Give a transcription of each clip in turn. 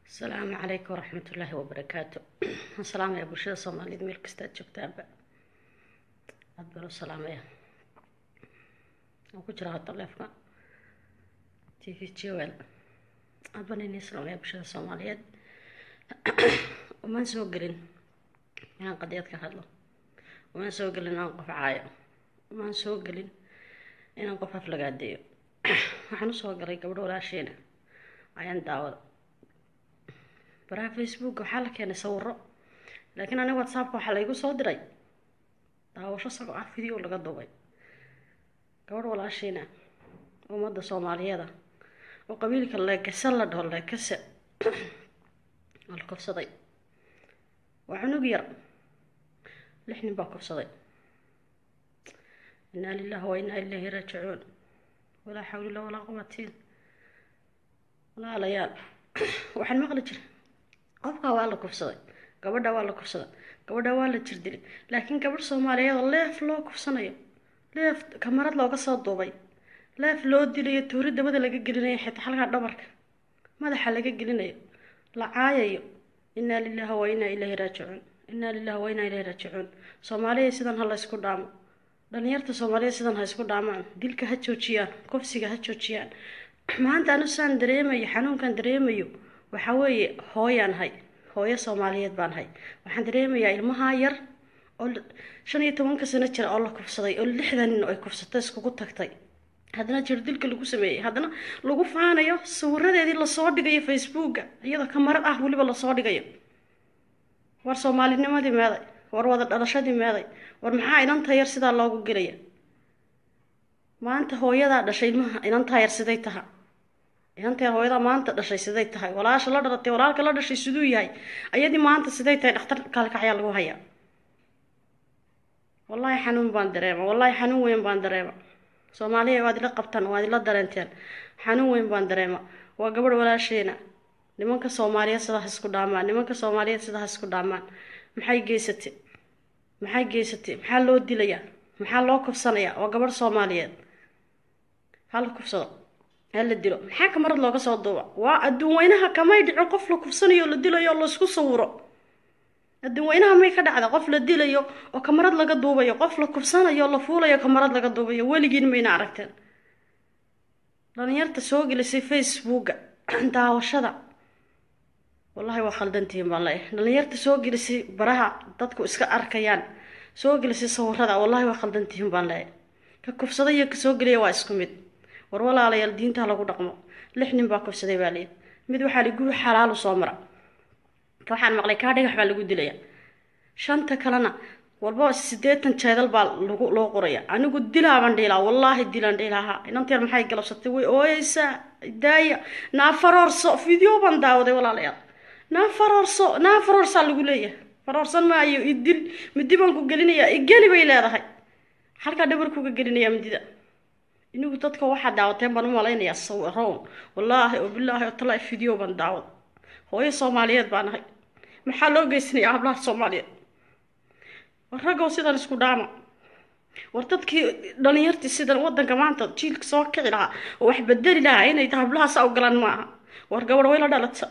asalaamu calaykum waraxmatullaahi wabarakaatu salaamaya bulshada soomaaliyeed meel kastaad joogtaanba aada baan u salaamaya waan ku jiraa taleefka t v jwl aada baan inii salaamaya bulshada soomaaliyeed umaan soo gelin inaan qadiyad ka hadlo umaan soo gelin inaan qof caayo umaan soo gelin inaan qof aflagaadeeyo waxaan usoo galay gabadho walaasheena ayaan daawada baraha facebook waxaa la keenay sawiro laakiin aniga whatsappka waxaa laygu soo diray daawasho sagoo ah video laga duubay gabadh walaashiina ummadda soomaaliyeeda oo qabiilka leekase la dhaho leekase oo la kofsaday waa cunug yar lix nin baa kofsaday inaa lilahi wa inaa ilaahi raajicuun walaa xawlila walaa quwatiin walaalayaal waxaan maqli jiray qofkaa waa la kufsaday gabadha waa la kufsaday gabadha waa la jirdilay laakiin gabadh soomaaliyeed oo leef loo kufsanayo leef kamarad looga soo duubay leef loo dilayo tuuri dabada laga gelinayo xitaa halkaa dhabarka madaxa laga gelinayo la caayayo inaa lilahi wa inaa ilaahi raajicuun inaa lilahi wa inaa ilaahi raajicuun soomaaliya sidan ha la ysku dhaamo dhalinyarta soomaaliyeed sidan ha isku dhaamaan dilka ha joojiyaan kufsiga ha joojiyaan maanta anu saan dareemayo xanuunkan dareemayo waxaa weeye hooyaan hay hooyo soomaaliyeed baan hay waxaan dareemayaa ilmahaa yar oo shan iyo tobanka sano jira oo la kufsaday oo lixdan nin ay kufsatay iskugu tagtay haddana jirdilka lagu sameeyey haddana lagu faanayo sawiradeedii lasoo dhigayo facebooka iyadoo kamarad ah weliba lasoo dhigayo war soomaalinimadii meeday war wada dhalashadii meeday war maxaa inanta yar sidaa loogu gelaya maanta hooyadaa dhashay ilmaha inantaa yar siday taha inantaa hooyadaa maanta dhashay siday tahay walaasha la dhalatay walaalka la dhashay siduu yahay ayadii maanta siday tahay dhakhtar kaalkacyaa lagu hayaa wallaahi xanuun baan dareema wallaahi xanuun weyn baan dareema soomaaliya waad ila qabtaan waad ila dareenteen xanuun weyn baan dareema waa gabadh walaasheena nimanka soomaaliyeed sidaas isku dhaamaan nimanka soomaaliyeed sidaas isku dhaamaan maxay geysatay maxay geysatay maxaa loo dilayaa maxaa loo kufsanayaa waa gabadh soomaaliyeed hala kufsado hala dilo maxaa kamarad looga soo duuba waa adduun weynaha kamay dhicin qof la kufsanayo la dilayo oo laisku sawiro adduun weynaha may ka dhacda qof la dilayo oo kamarad laga duubayo qof la kufsanayo la fuulayo kamarad laga duubayo weligiin mayna aragteen dhalinyarta soo gelisay facebooka daawashada wallahi waa khaldantihiin baan leeyahay dhalinyarta soo gelisay baraha dadku iska arkayaan soo gelisay sawirada wallahi waa khaldantihiin baan leeyahay ka kufsaday iyo ka soo geliya waa isku mid war walaalayaal diinta lagu dhaqmo lix nin baa kufsaday baa leeyahay mid waxaa li guri xalaalu soo mara waxaan maqlay kaa dhagax baa lagu dilaya shanta kalena walba siddeetan jeedal baa lagu loo qoraya anigu dilaaban dhiilaa wallaahi dilan dhiilaaha inanteer maxay galabsatay way ooyeysaa daaya naa faroorso video baan daawaday walaalayaal naa faroorso naa faroorsaa lagu leeyahay faroorsan maayo idil midi baan ku gelinayaa igeli bay leedahay halkaa dhabarkuga gelinayaa midida inigu dadka waxaa daawateen baan u malaynayaa sawirown wallaahi oo bilaahi oo talaa video baan daawada hooyo soomaaliyeed baan ahay maxaa loo geysanayaa hablaha soomaaliyeed war raggow sidan isku dhaama war dadkii dhalinyartii sidan wadanka maanta jiilka soo kici lahaa oo wax bedeli lahaa inay hablahaas ogolaan ma aha war gabadh way la dhalata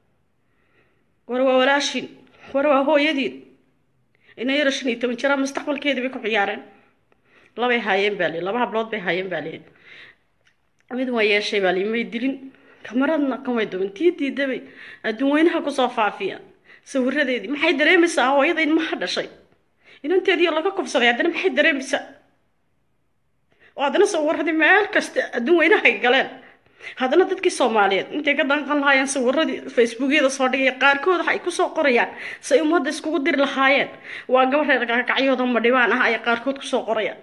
war waa walaashiin war waa hooyadiin ina yara shan iyo toban jiraa mustaqbalkeedii bay ku ciyaareen labay haayeen baa lii laba hablood bay haayeen baa lii mid waa yeeshay baa lii may dilin kamaradna kamay duban tii diidabay adduun weynaha kusoo faafiya sawiradeedii maxay dareemaysaa hooyada ilmaha dhashay inanteedii laga kufsaday haddana maxay dareemaysaa oo haddana sawiradii meel kasta adduun weynahay galeen haddana dadkii soomaaliyeed intay ka danqan lahaayeen sawiradii facebookyada soo dhigaya qaarkood waxay kusoo qorayaan say ummadda iskugu diri lahaayeen waa gabadh reer gagacyooda madhibaan ah ay qaarkood kusoo qorayaan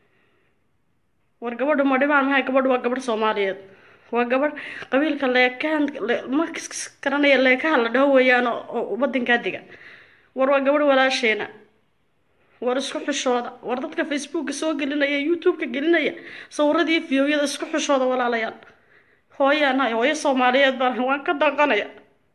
war gabadha madhibaan mahay gabadh waa gabadh soomaaliyeed waa gabadh qabiilka leekaan ma garanaya leekaha la dhaho weeyaan oo wadankaa dega war waa gabadh walaasheena war isku xishooda war dadka facebooka soo gelinaya youtube-ka gelinaya sawiradii fiyowyada isku xishooda walaalayaal hooyaan hay hooyo soomaaliyeed baan waan ka danqanaya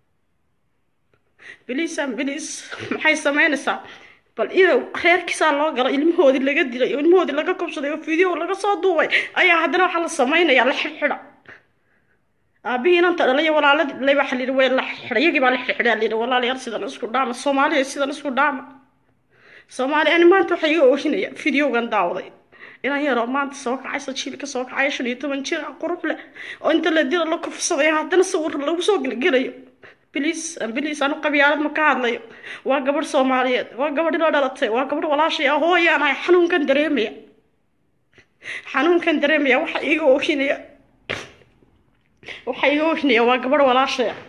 biliisan biliis maxay sameynaysaa bal ina reerkiisaa loo galo ilmahoodii laga dilay oo ilmahoodii laga kobsaday oo video laga soo duubay ayaa haddana waxaa la sameynaya la xidhxidha aabihii inanta dhalaya walaaladii dhalay baa xaliiri way la xidhay iyagii baa la xidhay lihi walaalayaal sidan isku dhaama soomaaliya sidan isku dhaama soomaaliya ani maanta waxaa iga oohinaya videogan daawday inan yaroo maanta soo kacaysa jiilka soo kacaya shan iyo toban jir ah qurux leh oo inta la dila la kufsadaya haddana sawir lagu soo gelgelayo biliis biliis anu qabyaalad ma ka hadlayo waa gabadh soomaaliyeed waa gabadh ila dhalatay waa gabadh walaashay ah hooyaan ahay xanuunkan dareemaya xanuunkan dareemaya waxaa iga oohinaya waxaa iga oohinaya waa gabadh walaashay ah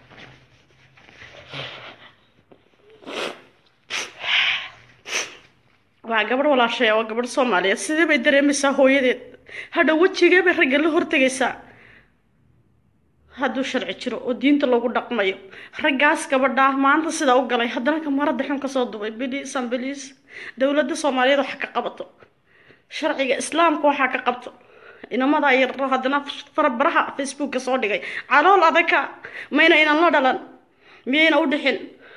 waa gabadh walaashaya waa gabadh soomaaliyeed sidee bay dareemaysaa hooyadeed hadha wejigee bay ragga la hortegaysaa hadduu sharci jiro oo diinta lagu dhaqmayo raggaas gabadhaa maanta sidaa u galay haddana kamarada xun kasoo dubay biliisan biliis dowladda soomaaliyeed waxa ka qabato sharciga islaamka waxaa ka qabto inamadaa yaro haddana farabaraha facebooka soo dhigay calool adaka mayna inan la dhalan miyayna u dhixin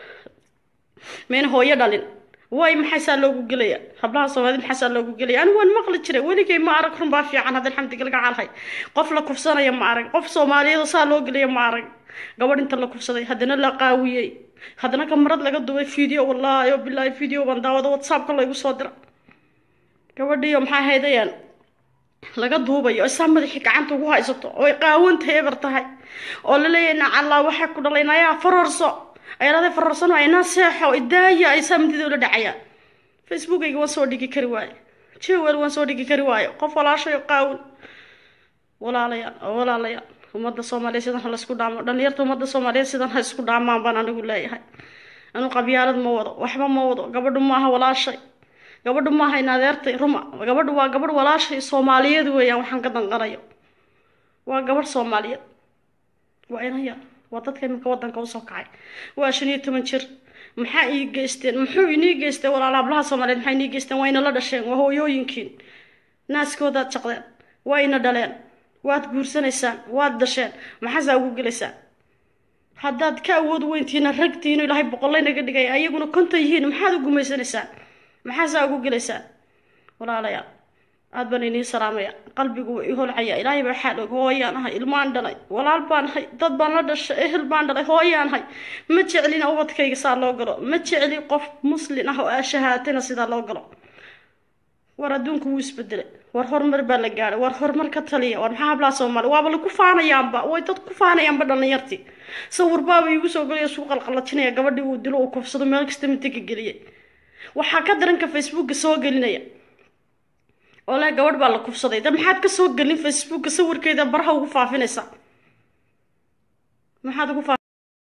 mayna hooyo dhalin way maxaysaa loogu gelaya hablaha soomaalida maxaysaa loogu gelaya anigu waan maqli jiray weligay ma arag runbaa fiican hadda alxamdiga laga calhay qof la kufsanaya ma arag qof soomaaliyeed saa loo gelaya ma arag gabadh inta la kufsaday haddana la qaawiyey haddana kamarad laga dubay video wallaahi oo bilaahi video baan daawada whatsappka laygu soo dira gabadhiyo maxaa haydayaan laga duubayo isaa madaxii gacanta ugu haysato oo ay qaawanta eber tahay oo la leeyahay nacallaa waxay ku dhalay nayaa farorso ayaladay fararsano aynaa seexo idaaya ay saamintida ula dhacayaan facebookayga waan soo dhigi kari waayo jewel waan soo dhigi kari waayo qof walaashayo qaawin walaalayaal oo walaalayaal ummadda soomaaliyeed sidan ha laisku dhaamo dhalinyarta ummadda soomaaliyeed sidan ha isku dhaamaan baan anigu leeyahay anu qabyaalad ma wado waxba ma wado gabadhu maaha walaashay gabadhu maaha in adeertay ruma gabadhu waa gabadh walaashay soomaaliyeed weeyaan waxaan ka danqanayo waa gabadh soomaaliyeed waa inaya waa dadka iminka wadanka usoo kacay waa shan iyo toban jir maxaa ii geysteen muxuu inii geystay walaala hablaha soomaaliyeed maxaa inii geysteen waa ina la dhasheen waa hooyooyinkiin naaskoodaad jaqdeen waa ina dhaleen waad guursanaysaan waad dhasheen maxaasaa ugu gelaysaan haddaad ka awood weyntiina ragtiinu ilaahay boqollaynaga dhigay ayaguna konton yihiin maxaad u gumaysanaysaan maxaasaa ugu gelaysaan walaalayaal aad baan inii salaamaya qalbigu waa ii holcaya ilaahay baa xaal og hooyaan ahay ilmaan dhalay walaal baan ahay dad baan la dhashay ehel baan dhalay hooyaan ahay ma jeclina ubadkayga saa loo galo ma jecli qof muslin ah oo aa shahaatana sidaa loo galo war adduunku wuu isbedelay war horumar baa la gaadhay war horumar ka taliya war maxaa hablaha soomaaliya waaba lagu faanayaanba way dad ku faanayaanba dhalinyartii sawir baaba iigu soo geliya suu qalqalajinaya gabadhii uu dilo uu kufsado meel kasta mintiga geliyay waxaa ka daranka facebooka soo gelinaya oo leh gabadh baa la kufsaday da maxaad ka soo gelin facebooka sawirkeeda baraha ugu faafinaysaa maxaad ugu faa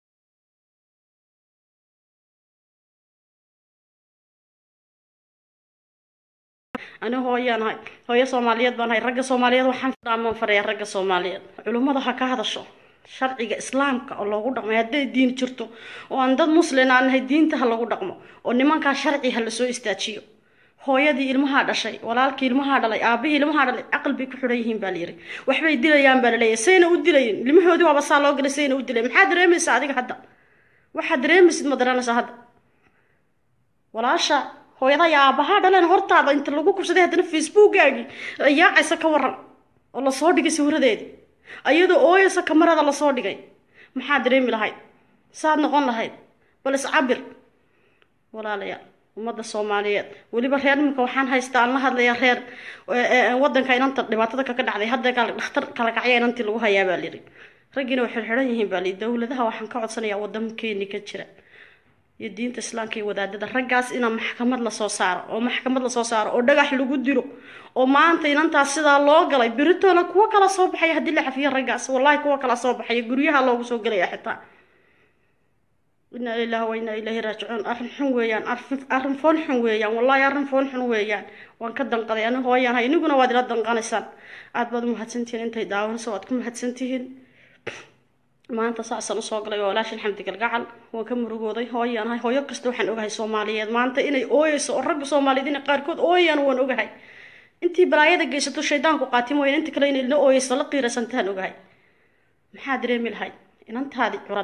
ani hooyaan ahay hooyo soomaaliyeed baan ahay ragga soomaaliyeed waxaan dhaaman faraya ragga soomaaliyeed culummada ha ka hadasho sharciga islaamka oo loogu dhaqmay hadday diin jirto oo aan dad muslin aan nahay diinta ha lagu dhaqmo oo nimankaa sharci ha lasoo istaajiyo hooyadii ilmahaa dhashay walaalkii ilmahaa dhalay aabihii ilmahaa dhalay caqal bay ku xidhan yihiin baa la yiri waxbay dilayaan baa laleeyahay sayna u dilayin ilmahoodii waaba saa loo galay sayna u dilay maxaa dareemaysaa adiga hadda waxaad dareemaysid ma daranaysaa hadda walaasha hooyada iyo aabahaa dhaleen hortaada inta lagu kubsaday haddana facebookaagii yaacaysa ka waran oo lasoo dhigay sawiradeedii ayadoo ooyaysa kamarada lasoo dhigay maxaa dareemi lahayd saad noqon lahayd bal iscabir walaalayaal ummadda soomaaliyeed weliba reer iminka waxaan haystaa aan la hadlayaa reer wadanka inanta dhibaatada kaka dhacday hadda dhakhtar kala kacya inantii lagu hayaa baa layidhi raggiina way xirxiran yihiin baa layidhi dowladaha waxaan ka codsanayaa waddankeeni ka jira iyo diinta islaamka iyo wadaadada raggaas inaa maxkamad lasoo saaro oo maxkamad lasoo saaro oo dhagax lagu dilo oo maanta inantaas sidaa loo galay beritoona kuwo kala soo baxaya haddii la cafiyo raggaas wallahi kuwo kala soo baxaya guryaha loogu soo gelaya xitaa inaa lilahi wa inaa ilaahi raajicuun arrin xun weeyaan arrin foon xun weeyaan wallahi arrin foon xun weeyaan waan ka danqaday ani hooyaan hay iniguna waad ila danqanaysaan aad baad u mahadsantihiin intay daawanayso waad ku mahadsantihiin maanta saasaan usoo galay waa walaashin xamdi galgacal waan ka murugooday hooyaan ahay hooyo kasta waxaan ogahay soomaaliyeed maanta inay ooyeyso oo ragga soomaaliyeed inay qaarkood ooyaan waan ogahay intii balaayada geysato shaydaanku qaati mooyaan inta kale inay la ooyeyso la qiirasantaan ogahay maxaa dareemi lahayd inantaadii curad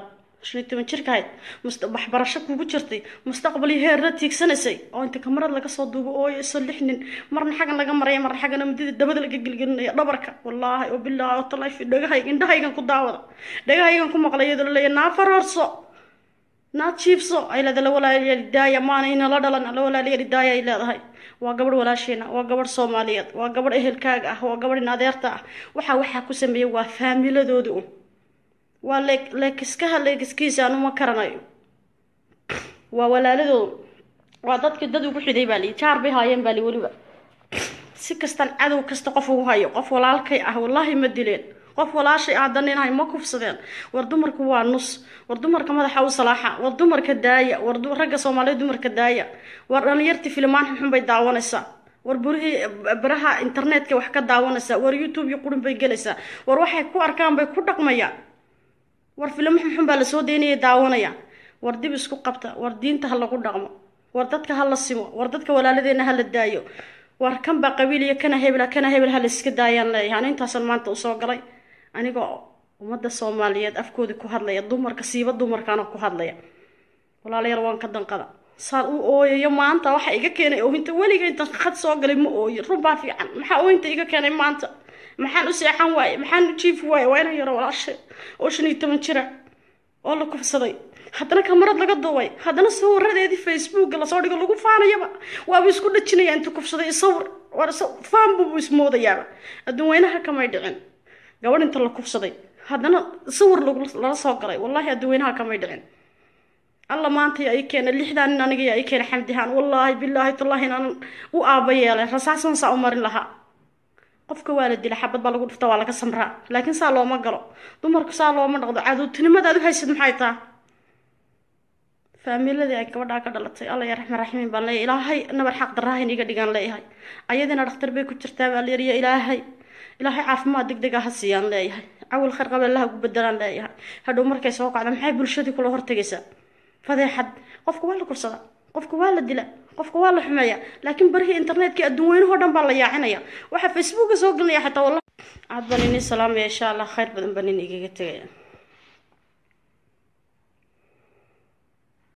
shan iyo toban jirka ahayd must waxbarasho kugu jirtay mustaqbal iyo heerra tiigsanaysay oo inta kamarad laga soo duubo ooyayso lix nin marna xaggan laga maraya marna xaggana midida dabada laga gelgelinaya dhabarka wallaahi oo bilaahi oo talaafi dhagahayga indhahaygan ku daawada dhagahaygan ku maqlay iyadoo la leeyahay naa farorso naa jiibso ay leedahay la walaalayaal daaya maana inala dhalan la walaalayaal daaya ay leedahay waa gabadh walaasheena waa gabadh soomaaliyeed waa gabadh ehelkaaga ah waa gabadh in adeerta ah waxaa waxaa ku sameeyay waa faamiladooda un waa leeg leekiskaha leekiskiisa anu ma karanayo waa walaaladooda waa dadki dad ugu xiday baa lii jaar bay haayeen baa li weliba si kastaan cadow kasta qof ugu hayo qof walaalkay ah wallaahi ma dileen qof walaashay ah haddana inahay ma kufsadeen war dumarku waa nus war dumarka madaxa u salaaxa war dumarka daaya war ragga soomaaliyeed dumarka daaya war dhalinyartii filimaan xunxun bay daawanaysaa war burihii baraha internetka wax ka daawanaysaa war youtube iyo qurun bay gelaysaa war waxay ku arkaan bay ku dhaqmayaan war filimo xunxun baa lasoo daynaya daawanaya war dib isku qabta war diinta ha lagu dhaqmo war dadka ha la simo war dadka walaaladeena ha la daayo war kan baa qabiil iyo kana hebel kana hebel ha la iska daayaan leeyahay ani intaasan maanta usoo galay anigoo ummadda soomaaliyeed afkoodii ku hadlaya dumarka siiba dumarkaana ku hadlaya walaalayaal waan ka danqada saan u ooyayo maanta waxa iga keenay oohinta weliga intan khad soo galay ma ooyo runbaa fiican maxaa oohinta iga keenay maanta maxaan u seexan waaye maxaan u jiifi waaye waa inan yaro walaashe oo shan iyo toban jira oo la kufsaday haddana kamarad laga duubay haddana sawiradeedii facebooka lasoo dhigo lagu faanayaba waaba isku dhajinaya inta kufsaday sawir war faanbu buu ismoodayaaba adduun weynaha kamay dhicin gabadh inta la kufsaday haddana sawir lala soo galay wallaahi adduweynaha kamay dhicin alla maanta ay keena lixdaa nin aniga ay keena xamdihaan wallaahi bilaahi tallaahi inaan u aaba yeelay rasaasan saa u marin lahaa qofka waa la dila xabad baa lagu dhufta waa laga samraa laakiin saa looma galo dumarku saa looma dhaqdo cadowtinimadaad u haysid maxay taa faamiladii ay gabadhaa ka dhalatay alla ya raxmaan raxiimiin baan leeyahay ilaahay nabar xaq daraahin iga dhigaan leeyahay ayadiina dhakhtar bay ku jirtaa baa leeriya ilaahay ilaahay caafimaad deg deg ah ha siiyaan leeyahay cawil khayr qaba allaha ugu bedelaan leeyahay hadhow markay soo kacda maxay bulshadii kula hortegaysaa fadeexad qofka waa la kursadaa qofka waa la dila qofka waa la xumeeya laakiin barihii internetkii adduun weynahoo dhan baa la yaacinaya waxaa facebooka soo gelinaya xataa wallah aad baan ini salaamaya insha allah khayr badan baan in igaga tegaya